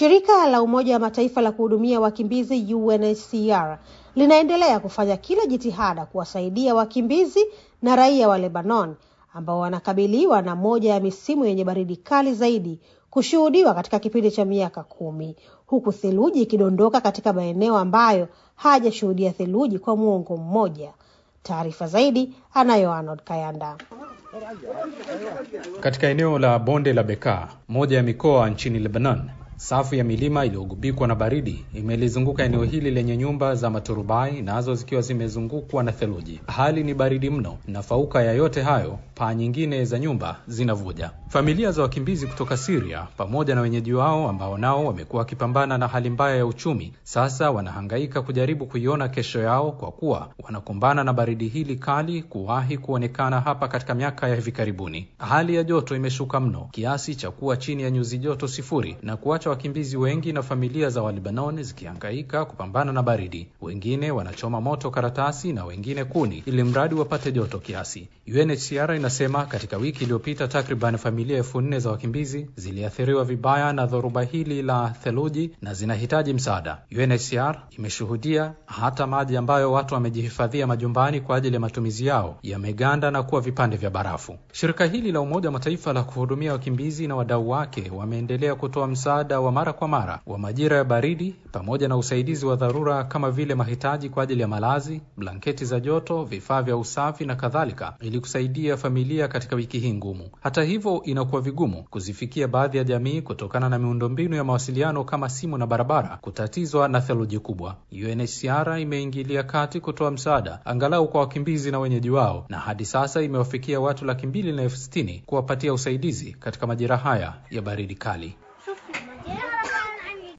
Shirika la Umoja wa Mataifa la kuhudumia wakimbizi UNHCR linaendelea kufanya kila jitihada kuwasaidia wakimbizi na raia wa Lebanon ambao wanakabiliwa na moja ya misimu yenye baridi kali zaidi kushuhudiwa katika kipindi cha miaka kumi, huku theluji ikidondoka katika maeneo ambayo hajashuhudia theluji kwa muongo mmoja. Taarifa zaidi anayo Arnold Kayanda. Katika eneo la bonde la Bekaa, moja ya mikoa nchini Lebanon, safu ya milima iliyogubikwa na baridi imelizunguka eneo hili lenye nyumba za maturubai, nazo zikiwa zimezungukwa na theluji. Hali ni baridi mno, na fauka ya yote hayo, paa nyingine za nyumba zinavuja. Familia za wakimbizi kutoka Syria pamoja na wenyeji wao ambao nao wamekuwa wakipambana na hali mbaya ya uchumi, sasa wanahangaika kujaribu kuiona kesho yao, kwa kuwa wanakumbana na baridi hili kali kuwahi kuonekana hapa katika miaka ya hivi karibuni. Hali ya joto imeshuka mno kiasi cha kuwa chini ya nyuzi joto sifuri na kuacha wakimbizi wengi na familia za Walibanoni zikihangaika kupambana na baridi. Wengine wanachoma moto karatasi na wengine kuni, ili mradi wapate joto kiasi. UNHCR inasema katika wiki iliyopita takriban familia elfu nne za wakimbizi ziliathiriwa vibaya na dhoruba hili la theluji na zinahitaji msaada. UNHCR imeshuhudia hata maji ambayo watu wamejihifadhia majumbani kwa ajili ya matumizi yao yameganda na kuwa vipande vya barafu. Shirika hili la Umoja wa Mataifa la kuhudumia wakimbizi na wadau wake wameendelea kutoa msaada wa mara kwa mara wa majira ya baridi pamoja na usaidizi wa dharura kama vile mahitaji kwa ajili ya malazi, blanketi za joto, vifaa vya usafi na kadhalika, ili kusaidia familia katika wiki hii ngumu. Hata hivyo, inakuwa vigumu kuzifikia baadhi ya jamii kutokana na miundombinu ya mawasiliano kama simu na barabara kutatizwa na theluji kubwa. UNHCR imeingilia kati kutoa msaada angalau kwa wakimbizi na wenyeji wao, na hadi sasa imewafikia watu laki mbili na elfu sitini kuwapatia usaidizi katika majira haya ya baridi kali.